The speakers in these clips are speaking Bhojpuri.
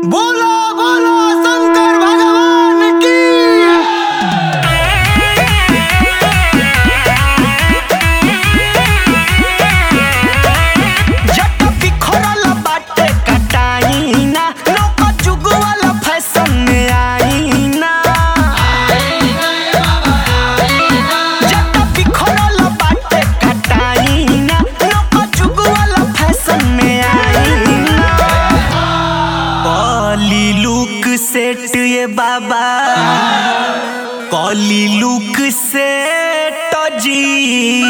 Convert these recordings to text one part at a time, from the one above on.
बोलो बोलो शंकर भगवान की जट बिखरल बाटे कटाईना नौका जुग वाला फैशन में आईना जट बिखरल बाटे कटाईना नौका जुग वाला फैशन में आईना कॉली लुक सेट ये बाबा कॉली लुक सेट जी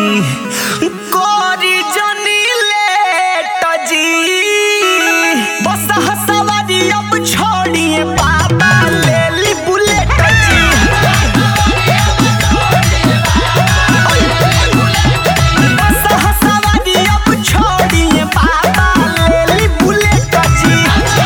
कोरी जनी लेट जी बस हसवारी अब छोड़िए बाबा ले ली बुलेट जी बस हसवारी अब छोड़िए बाबा ले ली बुलेट जी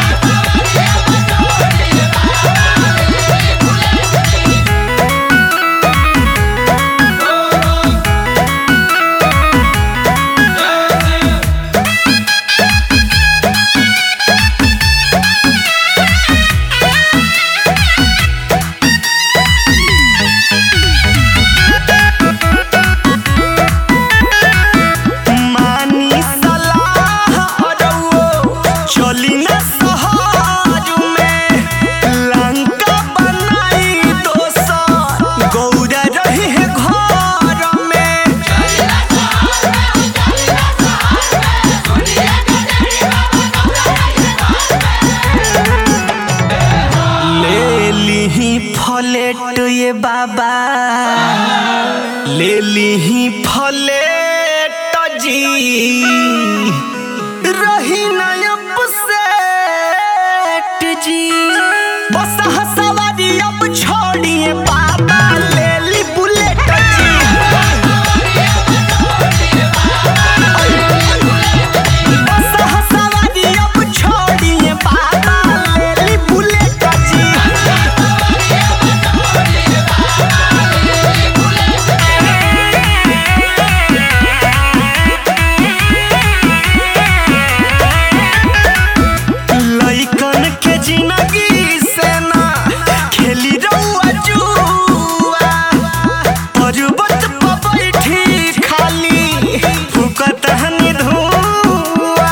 मानी सलाह अरउओ, चली न शहर में। लंका बनाई दोसर, गौरा रही है घर में। ले लीही फलेट ये बाबा ले लीही फलेट जी रही नयब सेठ जी बस हसवारी अब छोड़िए बाबा ले ली बुलेट जी बस हसवारी अब छोड़िए बाबा ले ली बुलेट जी लइकन के जिंदगी से ना खेली रउआ जुआ पर्वत पर बैठी खाली फुकत हनी धुआ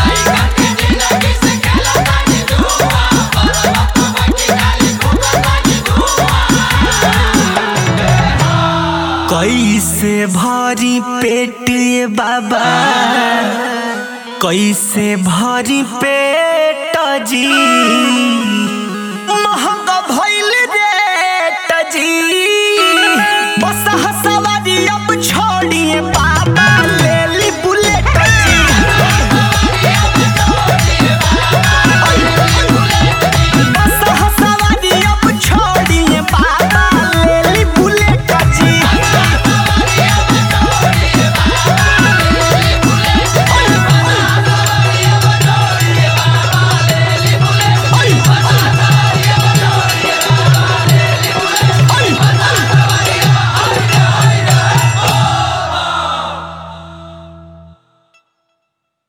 कैसे भरी पेट ये बाबा कैसे भरी पेट जी महंग